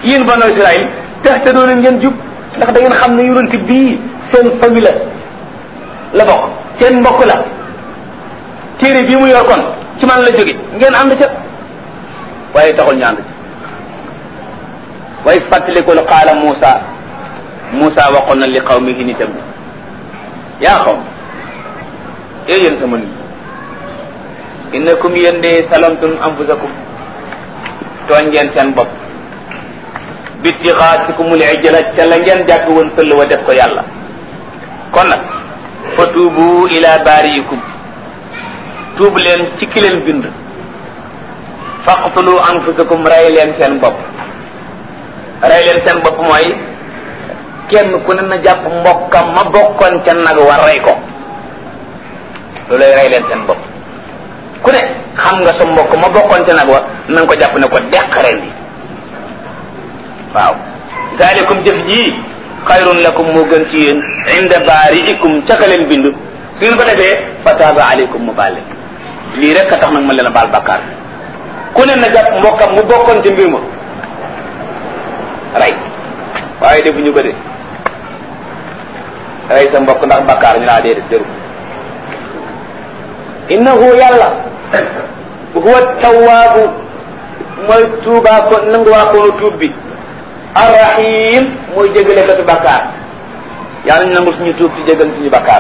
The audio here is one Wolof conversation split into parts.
yéen banu Israël tax te doo leen ngeen jub ndax da ngeen xam ne yonent bii seen famille la la bokk seen mbokk la téere bii mu yor kon ci man la jóge ngeen ànd ca waaye taxul ñu ànd ca waaye fàttalikul qaala Muusa Muusa waxoon na li qawmihi nitam yaa xaw ee yéen sama nit innakum yéen de salamtum anfusakum tooñ ngeen seen bopp bitixaatikumul ijla ca la ngeen jàpp woon sëll wa def ko yàlla kon nag fa tuubu ila baariikum tuub leen ci ki leen bind faqtulu anfusakum rey leen seen bopp rey leen seen bopp mooy kenn ku ne na jàpp mbokkam ma bokkoon ca nag war rey ko loolay rey leen seen bopp ku ne xam nga sa mbokk ma bokkoon ca nag wa na nga ko jàpp ne ko deq ren di waaw zalikum jëf ji xayrun lakum moo gën ci yéen inda baariikum ca ka leen bind su ngeen ko defee fa taaba aleykum mu baal leen lii rek a tax nag ma leen a baal bàkkaar ku ne na jàpp mbokkam mu bokkoon ca mbir ma rey waaye defuñu ko de rey sa mbokk ndax bàkkaar ñu laa dee def jëru innahu yàlla huwa tawaabu mooy tuubaa ko nangu waa koonu tuub bi arrahim mooy jégale katu bàkkaar yàlla ñu nangul suñu tuub ci jégal suñu bàkkaar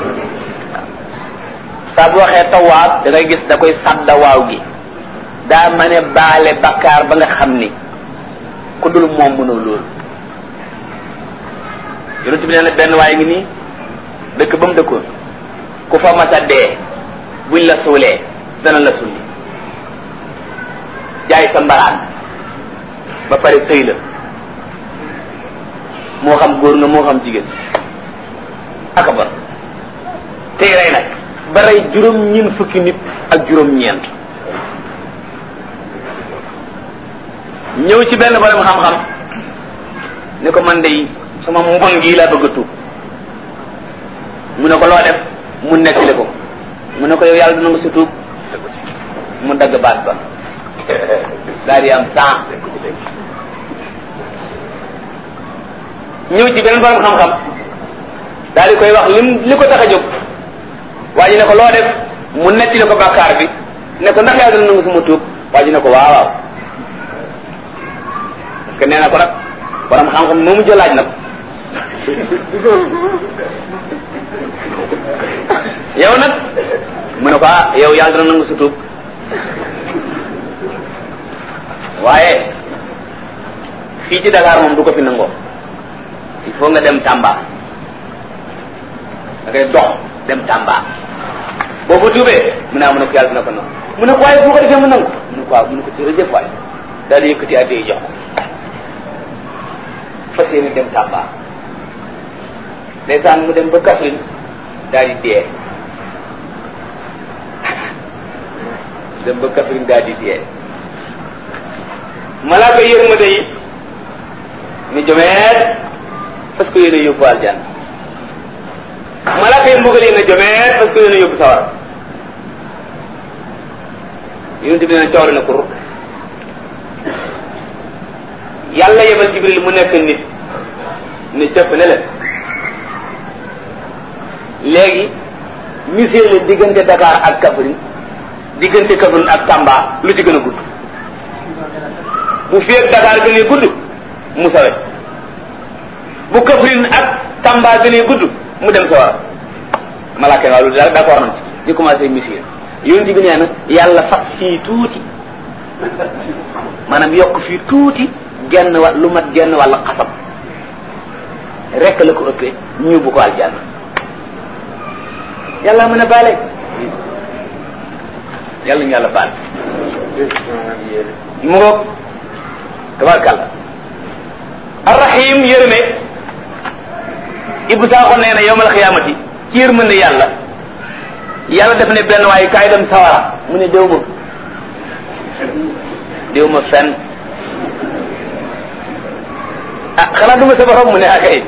saa bu waxee tawaab da ngay gis da koy sadda waaw gi daa ma ne baale bàkkaar ba nga xam ni ku dul moom mënoo loolu yonent bi nee na benn waaye ngi nii dëkk ba mu dëkkoon ku fa masa dee buñ la suulee dana la sulli jaay sa mbaraan ba pare sëy la moo xam góor nga moo xam jigéen aka ba tey rey nag ba rey juróom ñeent fukki nit ak juróom ñeent ñëw ci benn borom xam-xam ni ko man de sama mbon gii laa bëgg a tuub mu ne ko loo def mu nettali ko mu ne ko yow yàlla dina nga si tuub mu dagg baat ba daal di am cent ñëw ci beneen borom xam-xam daal di koy wax lim li ko tax a jóg waa ji ne ko loo def mu nettali ko bàkkaar bi ne ko ndax yàlla dina nga suma tuub waa ji ne ko waaw waaw parce que nee na ko nag borom xam-xam moomu jëlaaj nag yow nag mu ne ko ah yow yàlla dina nangu sa tuub waaye fii ci Dakar moom du ko fi nangoo il faut nga dem Tamba da ngay dox dem Tamba boo ko tuubee mu ne ah mu ne ko yàlla dina ko nangu mu ne ko waaye bu ko defee mu nangu mu ne ko waaw mu ne ko jërëjëf waay daal di yëkkati addi jox ko fas yéene dem Tamba ndeysaan mu dem ba Kaffrine daal di dee dem ba Kaffrine daal di dee malaaka yërmande yi ni jomeet parce que yéen a yóbbu aljanna malaaka yi mbugal yi na jomeet parce que yéen a yóbbu sawar yonent bi nee na coori na kur yàlla yebal jibril mu nekk nit ni cëpp ne leen léegi musée la diggante Dakar ak Kaffrine diggante Kaffrine ak Tamba lu ci gën a gudd bu fi ak Dakar gënee gudd mu sawe bu Kaffrine ak Tamba gënee gudd mu dem sa war malaaka waaw loolu daal d'accord nañ ci ñu commencé musée yonent bi nee na yàlla fas fii tuuti maanaam yokk fii tuuti genn wa lu mat genn wàll xasab rekk la ko ëppee ñu bu ko aljanna yàlla mën a baale yàlla ñu yàlla baal mu ngoog tabarkàlla arrahim yërëme ibu saaxo nee na yowmal xiyaamati ci yërmande yàlla yàlla def ne benn waaye kaay dem sawara mu ne déw ma déw ma fenn ah xanaa duma sa borom mu ne akay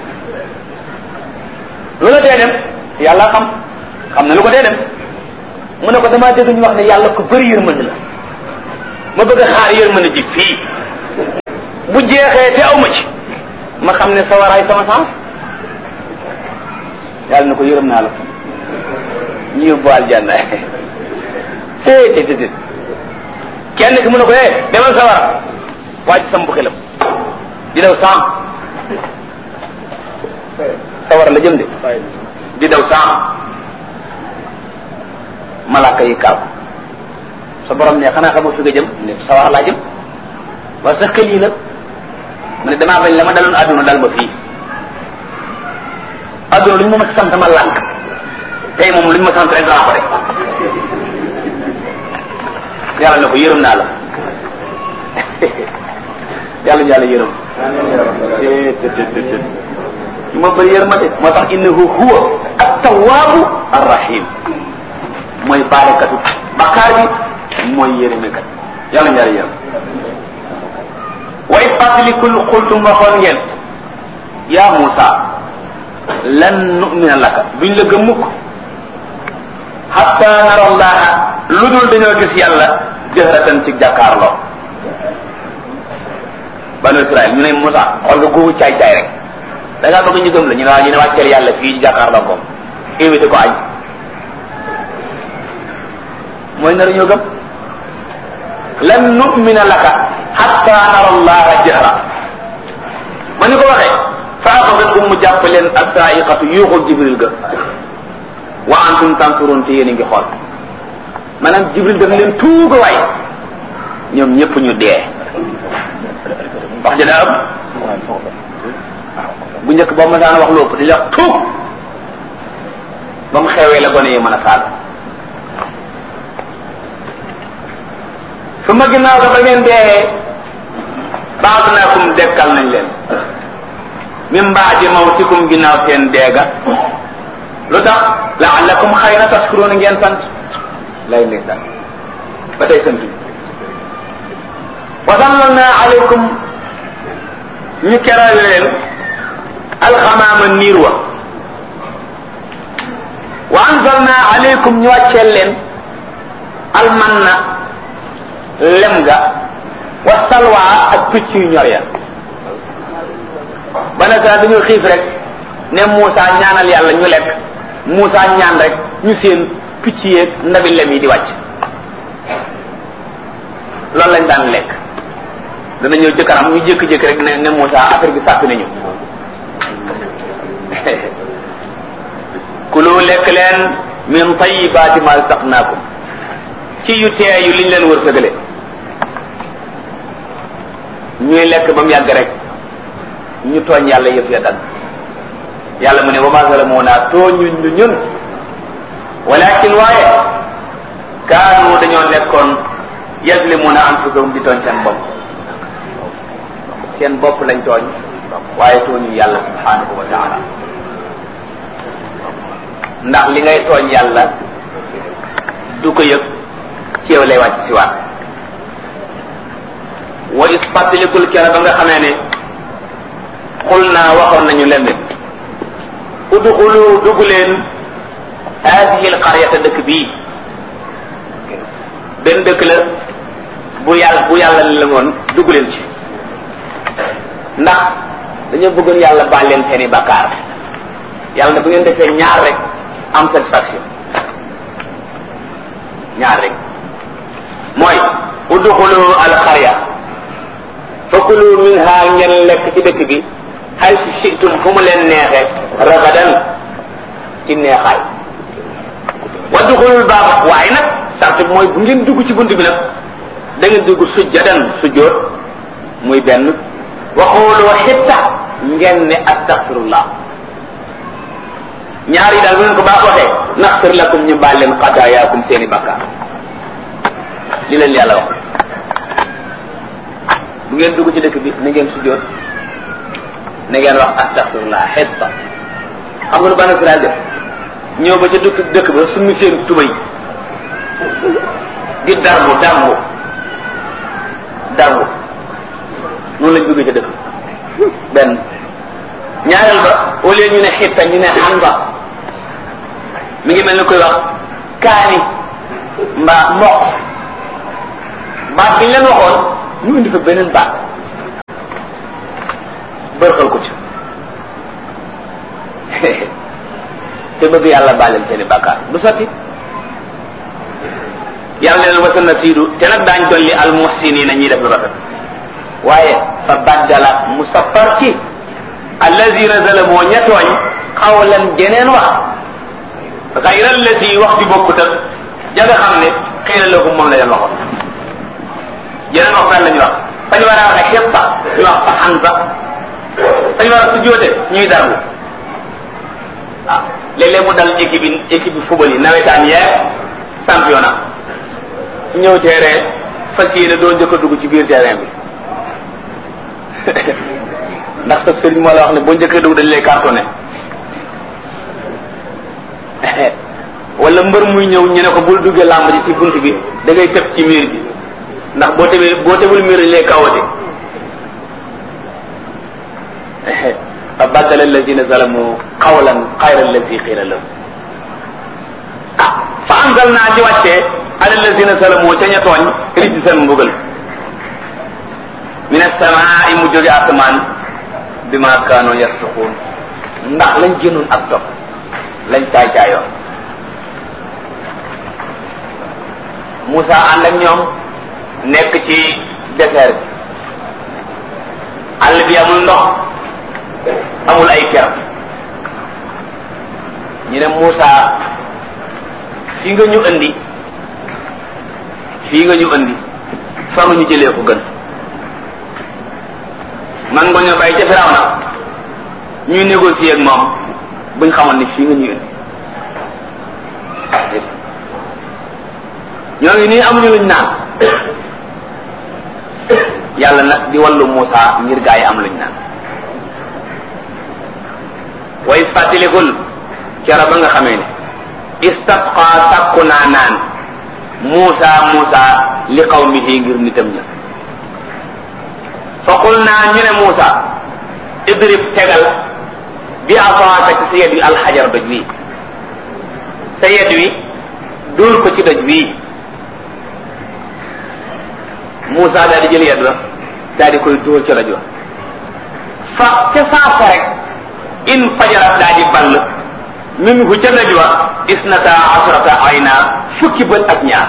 lu la tee dem yàlla xam xam na lu ko tee dem mu ne ko damaa dégg ñu wax ne yàlla ko bëri yërmande la ma bëgg a xaar yërmande ji fii bu jeexee te aw ma ci ma xam ne sawaraay sama sens yàlla na ko yërëm naa la ñu yóbbu aljanna té té té kenn ki mu ne ko eh demal sawara wàcc sam bu xelam di daw saam sawara la jëm de di daw saam malaaka yi kaaw sa borom ne xanaa xamoo fi nga jëm ne sawara laa jëm waaye sa xel yi nag mu ne damaa bañ la ma daloon àdduna dal ma fii àdduna lu ñu ma sant ma lànk tey moom lu ñu ma sant rek danaa ko def yàlla ne ko yërëm naa la yàlla yàlla yërëm ma bëri yërmande moo tax innahu huwa at-tawwabu ar-rahim mooy baalekatu bakkaar bi mooy yërëmekat yàlla yàlla yërëm way fàttalikul xultum waxoon ngeen yaa Muusa lan nu'mina laka duñ la gëm mukk hatta nara allaha lu dul dañoo gis yàlla jëhratan ci jàkkaarloo banu Israël ñu ne Muusa xool nga googu caay caay rek da ngaa bëgg ñu gëm la ñu ne waa ñu ne wàcceel yàlla fii jàkkaarloo ko invité ko añ mooy nar ñoo gëm lan nu'mina laka hatta nara allaha jahra ma ni ko waxee fa axadatkum mu jàpp leen assaiqatu yuuxul jibril ga wa antum tansurun te yéen a ngi xool maanaam jibril daf leen tuuga waay ñoom ñëpp ñu dee wax ja daa am bu njëkk boobu ma daan wax lu ëpp di wax tuug ba mu xewee la gone yi mën a saaga su ma ginnaaw ga ba ngeen dee baadnaakum dekkal nañ leen min baadi mawtikum ginnaaw seen deega lu tax laallakum xayra tashkuruna ngeen sant lay ndeysaan ba tey sant wa sallalna alaykum ñu keral leen alxamaama niir wa wa anzalna alaykum ñu wàcceel leen almanna lem ga wa salwa ak picc yu ñor ya ba nag dañoo xiif rek ne Moussa ñaanal yàlla ñu lekk Moussa ñaan rek ñu seen picc yeeg ndabi lem yi di wàcc loolu lañ daan lekk dana ñëw jëkkaram ñu jékki-jékki rek ne ne Moussa affaire bi sàppi nañu kulu lekk leen min tayibaati ma saqnaakum ci yu teeyu liñ leen wërsëgale ñuy lekk ba mu yàgg rek ñu tooñ yàlla yëf ya dal yàlla mu ne wa ma zalamuna tooñuñ ñu ñun walakin waaye kaanu dañoo nekkoon yazlimuna anfusahum di tooñ seen bopp seen bopp lañ tooñ waaye tooñu yàlla subhanahu wa taala ndax li ngay tooñ yàlla du ko yëg ci yow lay wàcc si waat wa is fàttalikul kera ba nga xamee ne xul naa waxoon nañu leen ne udxulu dugg leen haadihi alqaryata dëkk bii benn dëkk la bu yàlla bu yàlla la ngoon dugg leen ci ndax dañoo bëggoon yàlla baal leen seeni bakkaar yàlla ne bu ngeen defee ñaar rek am satisfaction ñaar rek mooy udxulu alqarya fakulu minha ngeen lekk ci dëkk bi xay si situm fu mu leen neexe ragadan ci neexaay wadduxulul baaba waaye nag sart bi mooy bu ngeen dugg ci bunt bi nag da ngeen dugg sujjadan sujjoot muy benn waxooloo xitta ngeen ne astaxfirullah ñaar yi daal bu ngeen ko baax waxee naxfir lakum ñu baal leen xadaayaakum seeni bakkaar li leen yàlla wax bu ngeen dugg ci dëkk bi na ngeen sujjoot na ngeen wax astaxfirullah xitta xam nga lu banu Israel def ñëw ba ca dëkk dëkk ba suñu seen tubay di darbu darbu darbu noonu lañ duggee ca dëkk benn ñaareel ba au lieu ñu ne xitta ñu ne xanba mi ngi mel ni koy wax kaani mbaa mboq baat bi ñu leen waxoon ñu indi fa beneen baat bërxal ko ci te bëgg yàlla baaleel seeni bàkkaar du sotti yàlla leen wasa na siidu te nag daañ dolli al muhsinina ñiy def lu rafet waaye fa baddala mu sappar ci allazina zalamoo ña tooñ xawlan jeneen wax xayra allati wax ci bokkut ak ja nga xam ne xëy na loogu moom la leen waxoon jeneen wax daal la ñu wax fañu war a waxe xépp ñu wax fa xan ba fañu war a sujjóote ñuy darbu waaw léeg-léeg mu dal équipe yi équipe yi football yi nawetaan yeeg championnat ñëw terrain fas yéene doo njëkk a dugg ci biir terrain bi ndax sa sëriñ moo la wax ne boo njëkkee dugg dañ lay cartonné wala mbër muy ñëw ñu ne ko bul duggee làmb ji ci bunt bi da ngay tëb ci miir bi ndax boo tebee boo tebul miir dañ lay kawate fa baddala alladina zalamu qawlan xayra alladi qiila lahum ah fa anzal naa ci wàccee ala alladina zalamu ca ña tooñ rijsan mbugal min asamaai mu jóge asamaan bi ma kaanoo yarsuquun ndax lañ génnoon ak topp lañ caay caayoon Moussa ànd ak ñoom nekk ci désert bi àll bi amul ndox amul ay ker ñu ne Moussa fii nga ñu andi fii nga ñu andi fa nga ñu jëlee ko gën man nga ñoo bàyyi ca Firawna ñuy négocier ak moom buñ xamoon ni fii nga ñu indi ñoo ngi nii amuñu luñ naan yàlla nag di wallu Moussa ngir gaa yi am luñ naan wa is fàttalikul kera ba nga xamee ne istasqa sàkku naa naan Moussa Moussa li qawmihi ngir nitam ña fa qul naa ñu ne Moussa idrib tegal bi asaaka ci sa yet wi alxajar doj wi sa yet wi dóor ko ci doj wi Moussa daal di jël yet wa daal di koy dóor ca doj wa fa ca saasa rek in fajarat daal di ball minhu ca doj wa isnata asrata ayna fukki bët ak ñaar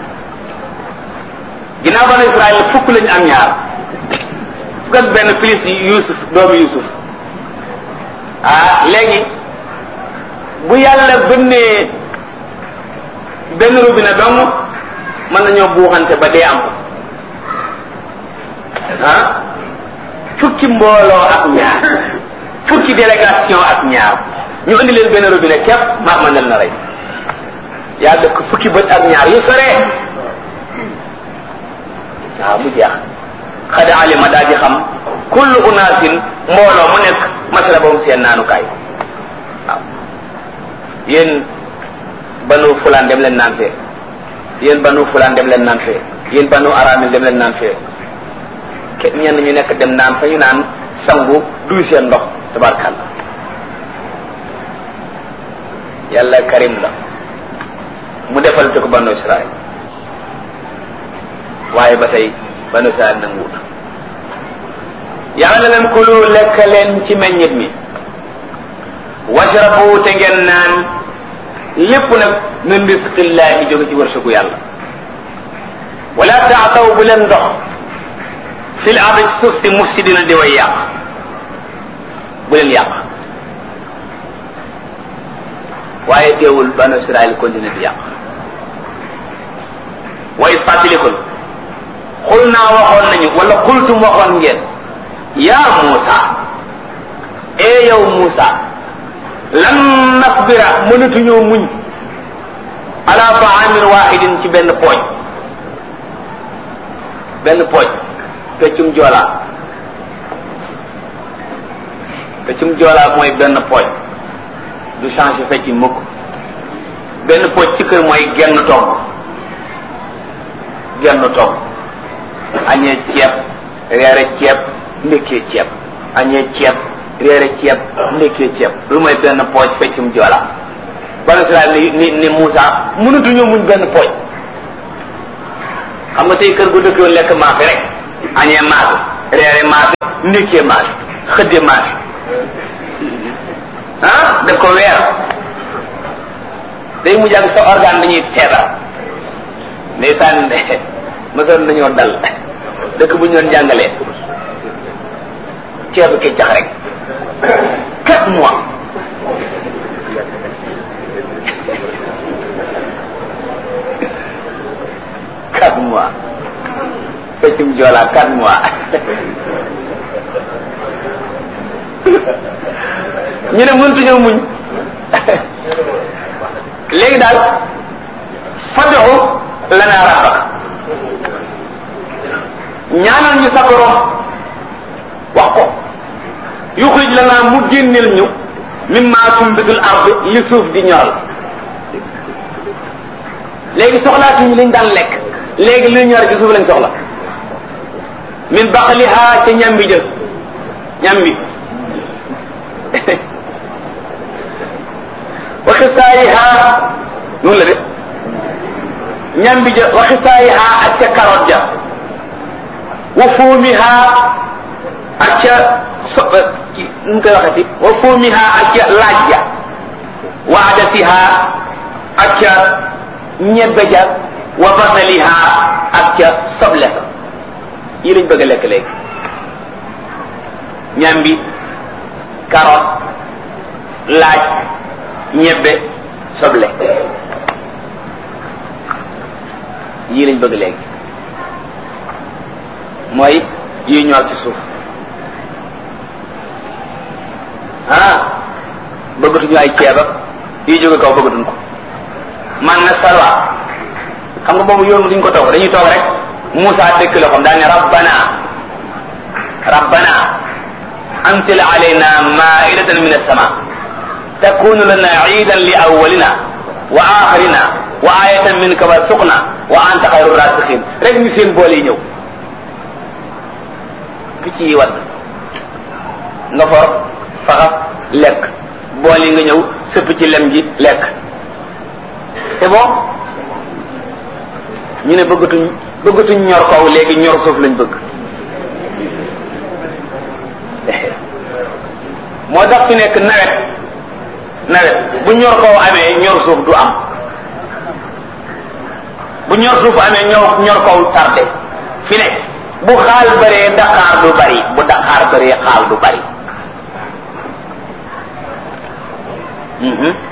ginnaaw banu Israël fukk lañu am ñaar fukk ak benn plus Yusuf doomu Yusuf ah léegi bu yàlla bënnee benn robinet dong mën nañoo buuxante ba dee am ah fukki mbooloo ak ñaar fukki délégation ak ñaar ñu indi leen benn robinet képp maa ma nel na rey yaa dëkk fukki bët ak ñaar yu sore waaw mu jeex xada alima daa di xam kullu unaasin mbooloo mu nekk masrabam seen naanukaay waaw yéen banu fulaan dem leen naan fee yéen banu fulaan dem leen naan fee yéen banu aramil dem leen naan fee ke ñenn ñu nekk dem naan fa ñu naan sangu duy seen ndox tabarkàlla yàlla karim la mu defal te ko banu israel waaye ba tey banu israel nanguwut yàlla na leen kulu lekk leen ci meññit mi washrabu te ngeen naan lépp nag min risqillahi jóge ci wërsëgu yàlla wala taataw bu leen dox fil ardi ci suuf si mufsidina di way yàq bu leen yàq waaye teewul banu israel continue di yàq wa is fàttalikul xul naa waxoon nañu wala xultum waxoon ngeen yaa Muusa ee yow Muusa lan nasbira mënatuñoo muñ ala taamin waxidin ci benn pooj benn pooj peccum joolaa peccum joolaa mooy benn pooj du changé fecc mukk benn pooj ci kër mooy genn togg genn togg añee ceeb reere ceeb ndekkee ceeb añee ceeb reere ceeb ndekkee ceeb lu mooy benn pooj feccum joola banu Israel ni ni ni Moussa mënatuñoo muñ benn pooj xam nga tey kër gu dëkkoon lekk maafe rek añee maafe reere maafe ndekkee maafe xëdde maas ah daf ko weer day mujj ak sa organe dañuy feebar ndeysaan mësoon nañoo dal dëkk bu ñu doon jàngalee ceebu keccax rek quatre mois quatre mois feccum joolaa quatre mois ñu ne mëntuñoo muñ léegi daal fad'u lana rabbak ñaanal ñu sa borom wax ko yuxrij lana mu génneel ñu mimma tumbitul ard li suuf di ñoral léegi soxlaatuñu liñ daan lekk léegi luy ñor ci suuf lañ soxla min baqliha ca ñambi jë ñambi wa xisaayiha noonu la de ñambi ja wa xisaayiha ak ca carotte ja wa fuumiha ak ca so nu koy waxati wa fuumiha ak ca laaj ja wa adasiha ak ca ñebbe ja wa basaliha ak ca soble sa yi lañ bëgg a lekk léegi ñambi carotte laaj ñebbe soble yii lañ bëgg léegi mooy yi ñor ci suuf ah bëggatuñu ay ceeb ak yi jóge kaw bëggatuñ ko man na salwa xam nga boobu yoon duñ ko toog dañuy toog rek Moussa dëkk la xam daa ne rabbana rabbana anzil alayna maidatan min as-sama takunu lana iidan li awwalina wa axirina wa ayatan minka warzuqna wa anta xayru rasiqin rek ñu seen boole yi ñëw picc yi wadd nga for faxas lekk bool yi nga ñëw sëpp ci lem ji lekk c'est bon ñu ne bëggatuñ bëggatuñ ñor kaw léegi ñor suuf lañ bëgg moo tax fi nekk nawet nawet bu ñor kaw amee ñor suuf du am bu ñor suuf amee ñor ñor kaw tardé fi ne bu xaal bëree daqaar du bari bu daqaar bëree xaal du bari